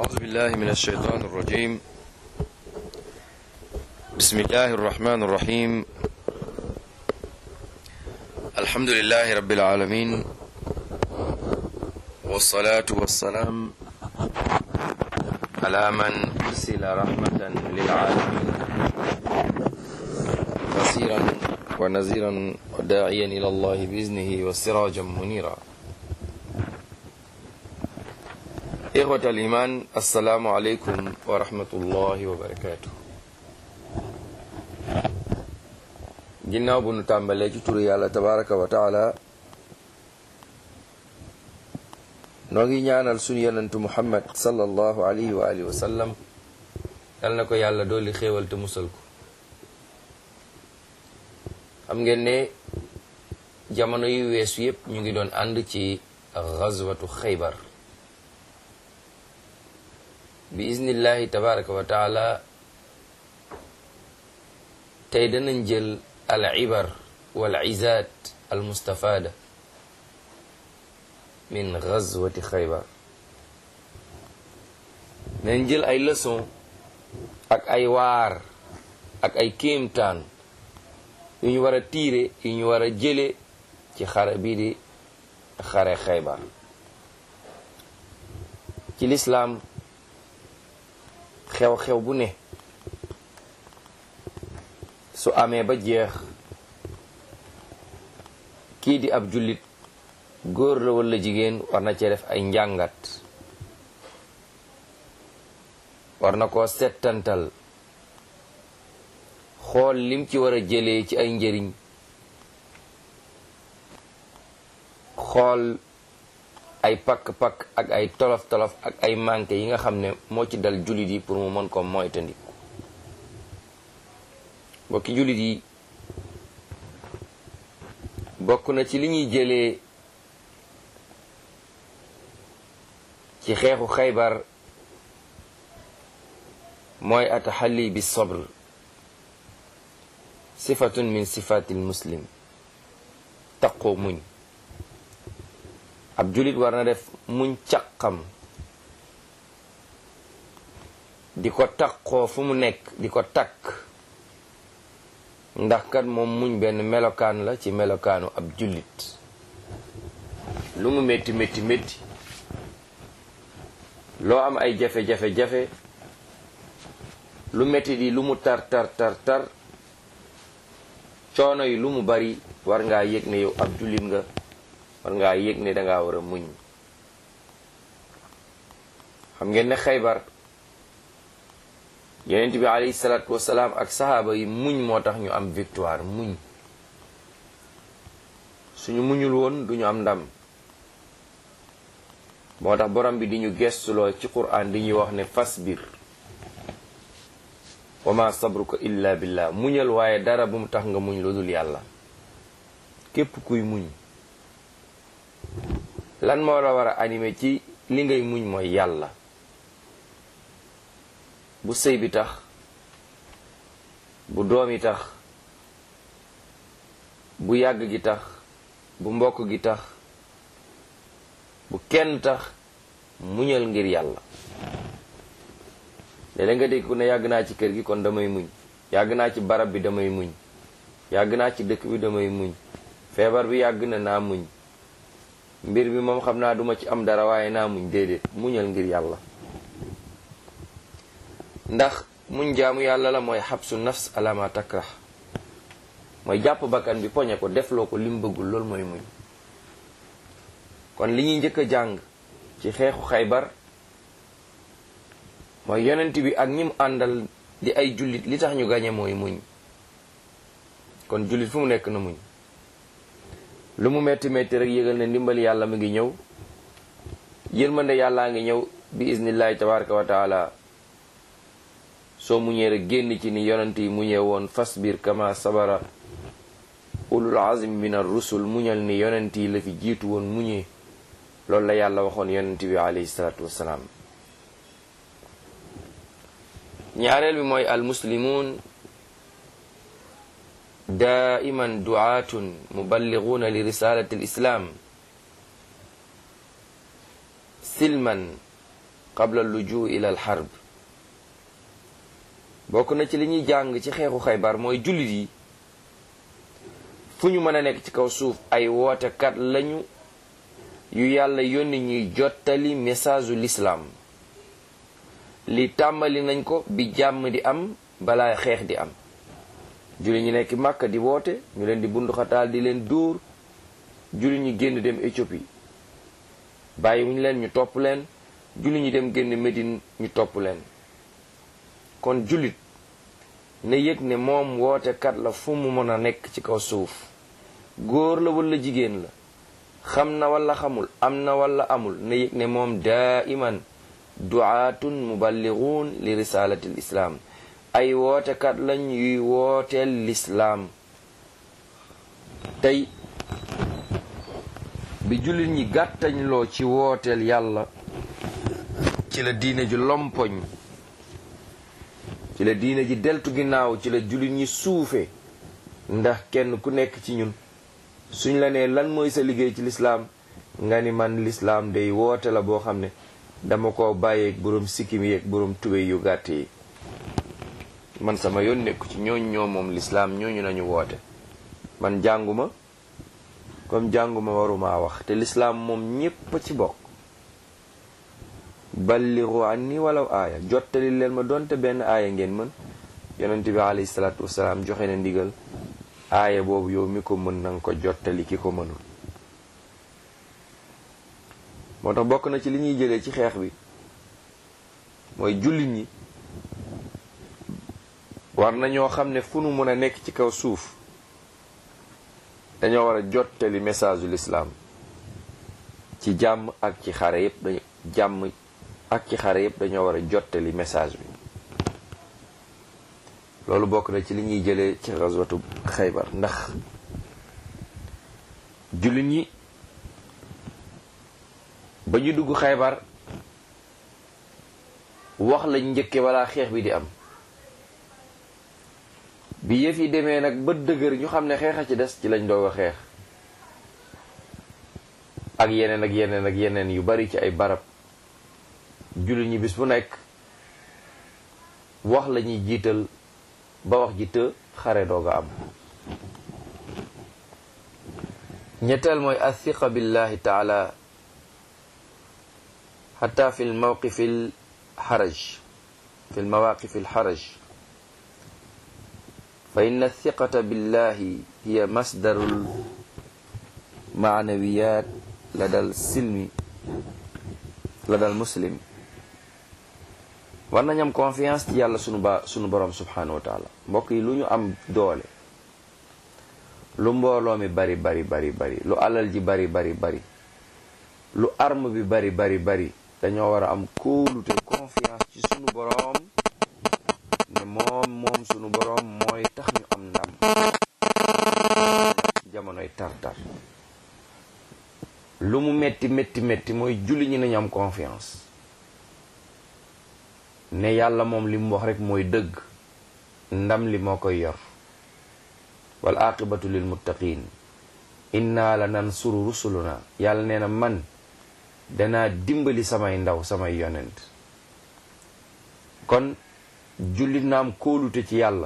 أعوذ بالله من الشيطان الرجيم بسم الله الرحمن الرحيم الحمد لله رب العالمين والصلاة والسلام على من أرسل رحمة للعالمين بصيرا ونذيرا وداعيا إلى الله بإذنه وسراجا منيرا إخوة الإيمان السلام عليكم ورحمة الله وبركاته ginnaaw bu nu tàmbalee ci turu yàlla tabaraka wa taala noo ngi ñaanal sunu yonentu muhammad sallallahu alayhi wa alihi wa sallam yal na ko yàlla dooli xéewal te musal ko xam ngeen ne jamono yu weesu yépp ñu ngi doon ànd ci gazwatu xaybar bi iznillahi tabaraka wa taala tey danañ jël al ibar wal izat al mustafada min gazwati xaybar nañ jël ay leçon ak ay waar ak ay kéemtaan yu ñu war a tiire yu ñu war a jële ci xare bii di xare xaybar ci lislaam xew-xew bu ne su amee ba jeex kii di ab jullit góor la walla jigéen war na cee def ay njàngat war na koo settantal xool lim ci war a jëlee ci ay njëriñ xool ay pakk-pakk ak ay tolof-tolof ak ay manqué yi nga xam ne moo ci dal jullit yi pour mu mën ko moytandi mbokki jullit yi bokk na ci li ñuy jëlee ci xeexu xaybar mooy ataxalli bi sabr sifatun min sifatil muslim taqoo muñ ab julit war na def muñ caqam di ko taqoo fu mu nekk di ko takk ndax kat moom muñ benn melokaan la ci melokaanu ab jullit lu mu métti métti métti loo am ay jafe-jafe-jafe lu métti di lu mu tar tar tar tar coono yi lu mu bari war ngaa yëg ne yow ab jullit nga war ngaa yëg ne dangaa war a muñ xam ngeen ne xaybar yonent bi alayhi salaatu wasalaam ak sahaaba yi muñ moo tax ñu am victoire muñ suñu muñul woon duñu am ndam moo tax borom bi di ñu gestuloo ci quraan di ñuy wax ne fasbir wa ma sabruka illa billah muñal waaye dara bu mu tax nga muñ lu dul yàlla képp kuy muñ lan moo la war a animé ci li ngay muñ mooy yàlla bu sëy bi tax bu doom yi tax bu yàgg gi tax bu mbokk gi tax bu kenn tax muñal ngir yàlla léeg nga dégg ku ne yàgg naa ci kër gi kon damay muñ yàgg naa ci barab bi damay muñ yàgg naa ci dëkk bi damay muñ feebar bi yàgg na naa muñ mbir bi moom xam naa duma ci am dara waaye naa muñ déedéet muñal ngir yàlla ndax muñ jaamu yàlla la mooy xabsu nafs alama takrah mooy jàpp bakkan bi poñe ko defloo ko lim bëggul loolu mooy muñ kon li ñuy njëkk a jàng ci xeexu xaybar mooy yonent bi ak ñim àndal di ay jullit li tax ñu gañe mooy muñ kon jullit fu mu nekk na muñ lu mu metti metti rek yëgal ne ndimbali yàlla mu ngi ñëw yërmande yàllaa ngi ñëw bi iznillahi tabaraka wa taala soo muñee rek génn ci ni yonent yi muñee woon fasbir kama sabara ulul azmi min ar rusul muñal ni yonent yi la fi jiitu woon muñee loolu la yàlla waxoon yonent bi alayhi salaatu wassalaam ñaareel bi mooy al muslimun daiman duaatun muballiguna li risalati l islam silman qabla lujuu ila al harb bokk na ci li ñuy jàng ci xeexu xaybar mooy jullit yi fu ñu mën a nekk ci kaw suuf ay wootekat lañu yu yàlla yónni ñuy jottali message u lislaam li tàmbali nañ ko bi jàmm di am balaa xeex di am julli ñi nekk Màkka di woote ñu leen di bunduxataal di leen dóor julli ñi génn dem Éthiopie bàyyi wuñu leen ñu topp leen julli ñi dem génn Médine ñu topp leen kon jullit na yëg ne moom wootekat la fu mu mën a nekk ci kaw suuf góor la walla jigéen la xam na walla xamul am na walla amul na yëg ne moom daa iman duaatun muballighuun li risalati l islaam ay wootekat lañ yuy wooteel lislaam tey bi jullit ñi gàttañloo ci wooteel yàlla ci la diine ji lompoñ ci la diine ji deltu ginnaaw ci la jullit ñi suufe ndax kenn ku nekk ci ñun suñ la nee lan mooy sa liggéey ci lislaam nga ni man lislaam day woote la boo xam ne dama ko bàyyeeg boroom sikkim yeeg boroom tubéy yu gàtt yi man sama yoon nekku ci ñooñ ñoo moom lislaam ñooñu nañu woote man jànguma comme jànguma waruma wax te lislaam moom ñépp ci bokk balliru anni walaw aaya jottali leen ma doonte benn aaya ngeen mën yonent bi alayhi salaatu wasalaam joxe na ndigal aaya boobu yow mi ko mën nanga ko jottali ki ko mënul moo tax bokk na ci li ñuy jëlee ci xeex bi mooy jullit ñi war na ñoo xam ne fu nu mën a nekk ci kaw suuf dañoo war a jottali message u lislaam ci jàmm ak ci xare yépp dañu jàmm ak ci xare yépp dañoo war a jottali message bi loolu bokk na ci li ñuy jëlee ci xaswatu xaybar ndax jullit ñi ba ñu dugg xaybar wax lañ njëkke balaa xeex bi di am bi yëf yi demee nag ba dëgër ñu xam ne xeex a ci des ci lañ doog a xeex ak yeneen ak yeneen ak yeneen yu bari ci ay barab jullit ñi bis bu nekk wax la ñuy jiital ba wax ji të xare doog a am ñetteel mooy athiqa billahi taala xata fi lmawqif alxaraj fi lmawaqif alxaraj fa in athiqata billahi hiya masdaru lmaanawiyat lada lsilmi lada lmuslim war nañ am confiance ci yàlla sunu ba sunu borom subhanahu wa taala mbokk yi lu ñu am doole lu mbooloo mi bari bari bari bari lu alal ji bari bari bari lu arme bi bari bari bari dañoo war a am kóolute confiance ci sunu borom ne moom moom sunu borom mooy tax ñu am ndam jamonoy tar-tar lu mu metti metti metti mooy julli ñi nañu am confiance ne yàlla moom li mu wax rek mooy dëgg ndam li moo koy yor wal aqibatu lil muttaqin inna la nansuru rusuluna yàlla nee na man danaa dimbali samay ndaw samay yonent kon jullit na am kóolute ci yàlla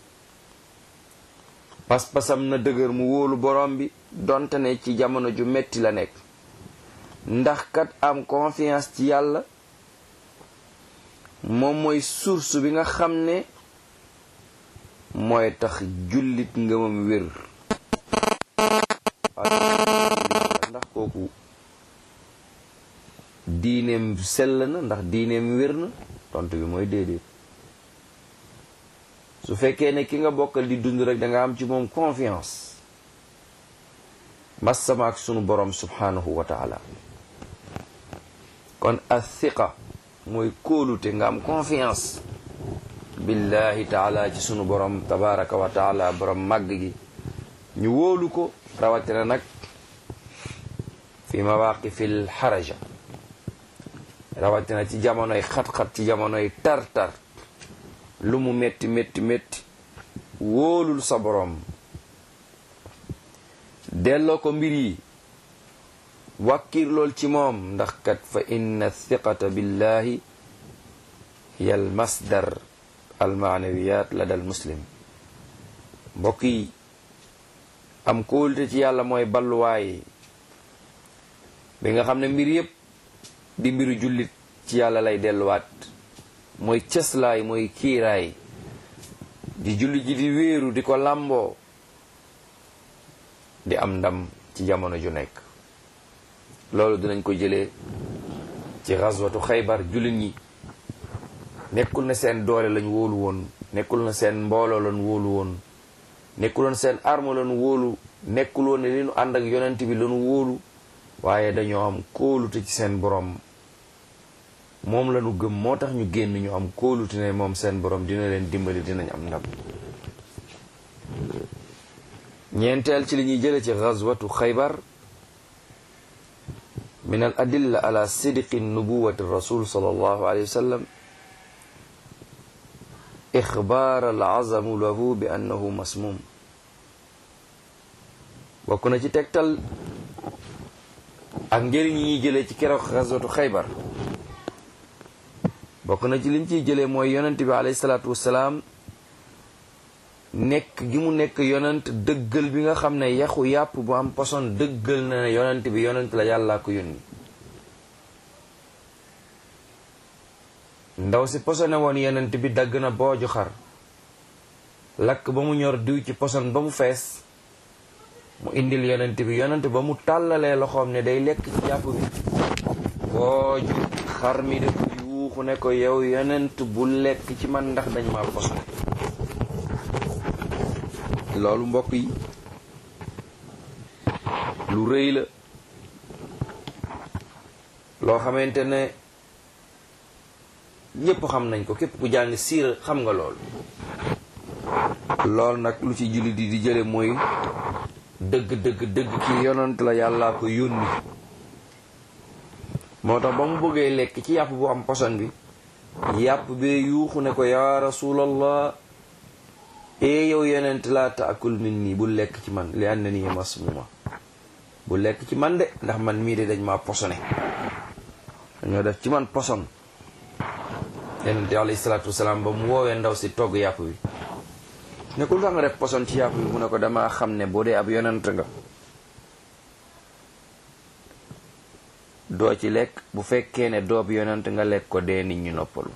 pas-pasam na dëgër mu wóolu borom bi donte ne ci jamono ju metti la nekk ndax kat am confiance ci yàlla moom mooy source bi nga xam ne mooy tax jullit ngëmam wér ndax kooku diineem sell na ndax diineem wér na tontu bi mooy déedéet su fekkee ne ki nga bokkal di dund rek danga am ci moom confiance massama ak sunu borom subhanahu wa taala kon athiqa mooy kóolute nga am confiance billahi taala ci sunu borom tabaraka wa taala borom màgg gi ñu wóolu ko rawatina nag fi mawaqifil xaraja rawatina ci jamonoy xat-xat ci jamonoy tar-tar lu mu metti metti metti wóolul sa borom delloo ko mbir yi wàkkir lool ci moom ndax kat fa inna thiqata billahi hiya al masdar al maanawiyat la dal muslim mbokk yi am kóolute ci yàlla mooy balluwaay bi nga xam ne mbir yépp di mbiru jullit ci yàlla lay delluwaat mooy cëslaay mooy kiiraay di jullit ji di wéeru di ko làmboo di am ndam ci jamono ju nekk loolu dinañ ko jëlee ci xaswatu xaybar jullit ñi nekkul na seen doole lañ wóolu woon nekkul na seen mbooloo lañ wóolu woon nekkuloon seen arme lañ wóolu nekkul woon ne li nu ànd ak yonent bi lañu wóolu waaye dañoo am kóolute ci seen borom moom lañu gëm moo tax ñu génn ñu am kóolute ne moom seen borom dina leen dimbali dinañ am ndam ñeenteel ci li ñuy jële ci gazwatu xaybar min al adilla ala sidqi nubuwati rasul sallallahu alayhi wa sallam ixbaar al azamu lahu bi annahu masmum bokk na ci tegtal ak njëriñ yi ñuy jëlee ci keroog gazwatu xaybar bokk na ci liñ ciy jëlee mooy yonent bi alayhi salaatu wassalaam nekk gi mu nekk yonent dëggal bi nga xam ne yaxu yàpp bu am poson dëggal na ne yonent bi yonent la yàllaa ko yónni ndaw si posone woon yonent bi dagg na booju xar lakk ba mu ñor diw ci poson ba mu fees mu indil yonent bi yonent ba mu tàllalee loxoom ne day lekk ci jàpp bi booju xar mi def yuuxu ne ko yow yonent bu lekk ci man ndax dañ ma posone loolu mbokk yi lu rëy la loo xamante ne ñépp xam nañ ko képp ku jàng siira xam nga loolu lool nag lu ci jullit yi di jële mooy dëgg dëgg dëgg ki yonant la yàllaa ko yónni moo tax ba mu bëggee lekk ci yàpp bu am poson bi yàpp bee yuuxu ne ko yaa rasulallah ee yow yonent laa taakul min nii bu lekk ci man li ànd nii masmuma bu lekk ci man de ndax man mii de dañ maa posone dañoo def ci man poson yonent alayhi salaatu wasalaam ba mu woowee ndaw si togg yàpp bi ne ko lu tax nga def poson ci yàpp bi mu ne ko damaa xam ne boo dee ab yonent nga doo ci lekk bu fekkee ne doob yonent nga lekk ko dee nit ñu noppalu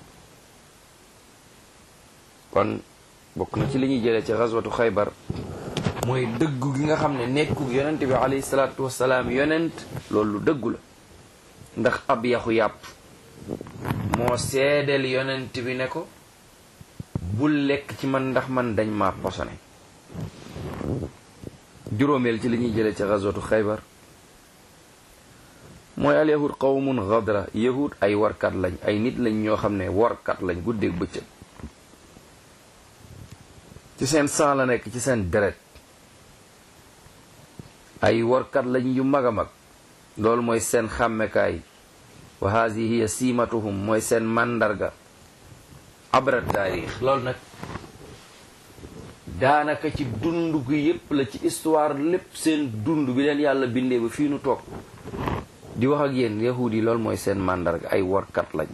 kon bokk na ci li ñuy jëlee ci xaswatu xaybar mooy dëggu gi nga xam ne nekku yonent bi alayhi salaatu wasalaam yonent loolu dëggu la ndax ab yaxu yàpp moo seedeel yonent bi ne ko bul lekk ci man ndax man dañ ma posone juróomeel ci li ñuy jëlee ci xaswatu xaybar mooy al yahud qawmun gadra yahud ay warkat lañ ay nit lañ ñoo xam ne warkat lañ guddeeg bëccëg ci seen sang la nekk ci seen deret ay warkat lañ yu mag a mag loolu mooy seen xàmmekaay wa haadihi hiya siimatuhum mooy seen màndarga abra taarix loolu nag daanaka ci dund gi yépp la ci histoire lépp seen dund bi leen yàlla bindee ba fii nu toog di wax ak yéen yahuud yi loolu mooy seen màndarga ay warkat lañ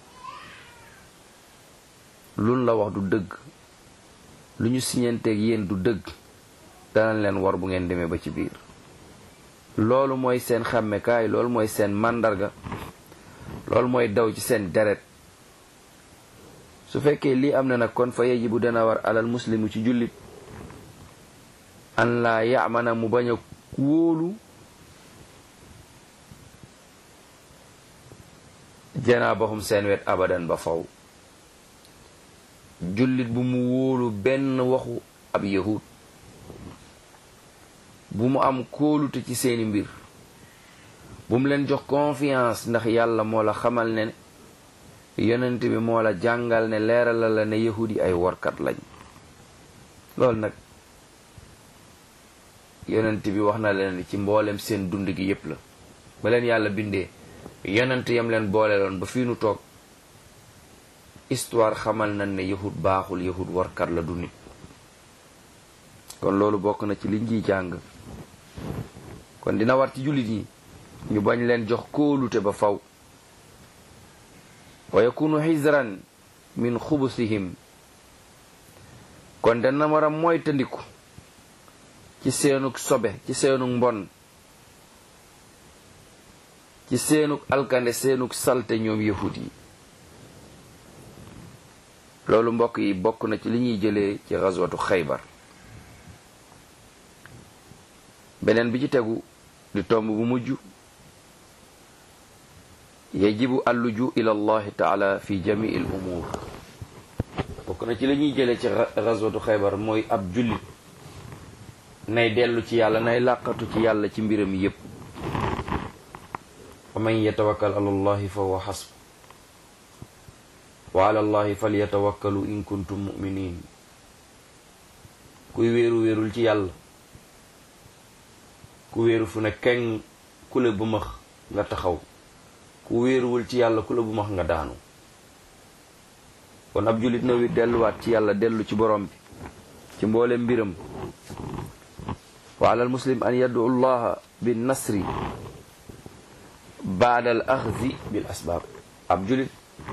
luñ la wax du dëgg lu ñu siñanteeg yéen du dëgg danañ leen war bu ngeen demee ba ci biir loolu mooy seen xàmmekaay loolu mooy seen màndarga loolu mooy daw ci seen deret su fekkee lii am na nag kon fa yajibu dana war alal muslimu ci jullit an laa yaamana mu bañ a wóolu janaabahum seen wet abadan ba faw jullit bu mu wóolu benn waxu ab yahud bu mu am kóolute ci seeni mbir bu mu leen jox confiance ndax yàlla moo la xamal ne yonent bi moo la jàngal ne leeral la ne yahud yi ay workat lañ loolu nag yonent bi wax na leen ci mboolem seen dund gi yépp la ba leen yàlla bindee yonent yam leen boole loon ba fii nu toog histoire xamal nañ ne yahud baaxul yahud warkat la du nit kon loolu bokk na ci liñ ciy jàng kon dina war ci jullit yi ñu bañ leen jox kóolute ba faw wa yakunu xisran min xubusihim kon dana war a moytandiku ci seenug sobe ci seenug mbon ci seenug alkande seenug salte ñoom yahud yi loolu mbokk yi bokk na ci li ñuy jëlee ci xaswatu xaybar beneen bi ci tegu di tomb bu mujj yajibu alluju ila allahi taala fi jamii al umur bokk na ci li ñuy jëlee ci xaswatu xaybar mooy ab jullit nay dellu ci yàlla nay làqatu ci yàlla ci mbiram yépp wa man yatawakkal ala allahi fa huwa xasb wa ala allahi falyatawakkalu in kuntum muminin kuy wéeru wéerul ci yàlla ku wéeru fu ne keng ku la bu max nga taxaw ku wéeruwul ci yàlla ku la bu max nga daanu kon ab jullit na wi delluwaat ci yàlla dellu ci borom bi ci mboole mbiram wa ala almuslim an yad'u allaha bin nasri baada al axzi bil asbaab ab jullit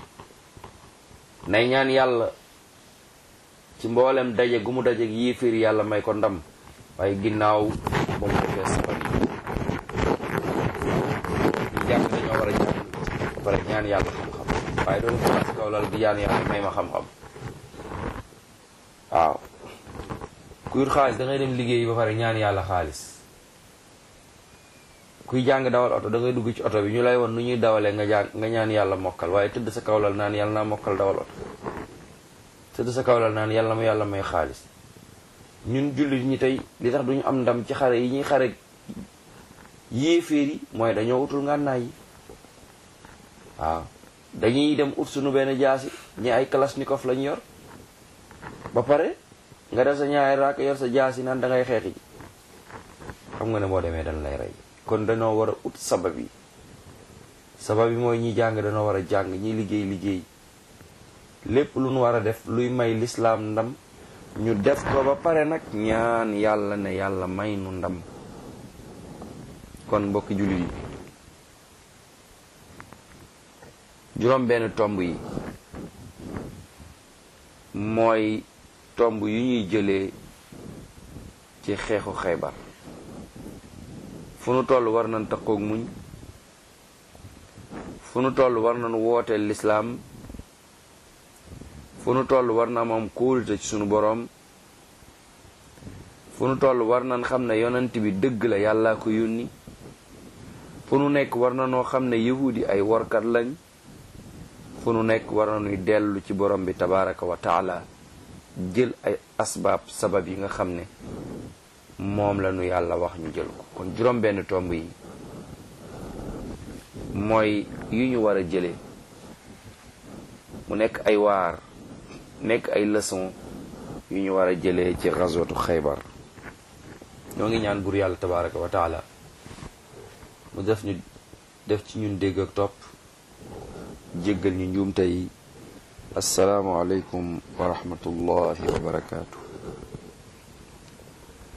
nay ñaan yàlla ci mboolem daje gu mu daje yéeféer yàlla may ko ndam waaye ginnaaw ba mu defee sabab yi jàng dañoo war a jàng ba pare ñaan yàlla xam-xam waaye doon ko ci kaw lal di ñaan yàlla may ma xam-xam waaw kuy wut xaalis da ngay dem liggéey ba pare ñaan yàlla xaalis kuy jàng dawal oto da ngay dugg ci oto bi ñu lay won nu ñuy dawalee nga jàng nga ñaan yàlla mokkal waaye tëdd sa kawlal naan yàlla naa mokkal dawal oto tëdd sa kawlal naan yàlla ma yàlla may xaalis ñun jullit ñi tey li tax duñu am ndam ci xare yi ñuy xare yéeféer yi mooy dañoo utul ngànnaay yi waaw dañuy dem ut suñu benn jaasi ñi ay kalashnikov lañ yor ba pare nga def sa ñaari raak yor sa jaasi naan da ngay xeexi ji xam nga ne boo demee dañ lay rey kon dañoo war a ut sabab yi sabab yi mooy ñi jàng dañoo war a jàng ñi liggéey liggéey lépp lu nu war a def luy may lislaam ndam ñu def ko ba pare nag ñaan yàlla ne yàlla may nu ndam kon mbokki jullit yi juróom benn tomb yi mooy tomb yu ñuy jëlee ci xeexu xaybar fu nu toll war nañ taqoog muñ fu nu toll war nañ wooteel lislaam fu nu toll war na moom kóolute ci sunu boroom fu nu toll war nañ xam ne yonent bi dëgg la yàllaa ko yónni fu nu nekk war na noo xam ne yahudi ay workat lañ fu nu nekk war na nuy dellu ci borom bi tabaraka wa taala jël ay asbaab sabab yi nga xam ne moom la nu yàlla wax ñu jël ko kon juróom benn tomb yi mooy yu ñu war a jële mu nekk ay waar nekk ay leçon yu ñu war a jëlee ci xazwatu xaybar ñoo ngi ñaan bur yàlla tabaraka wa taala mu def ñu def ci ñun dégg ak topp jéggal ñu njuumte yi assalaamu aleykum wa rahmatullahi wa barakaatu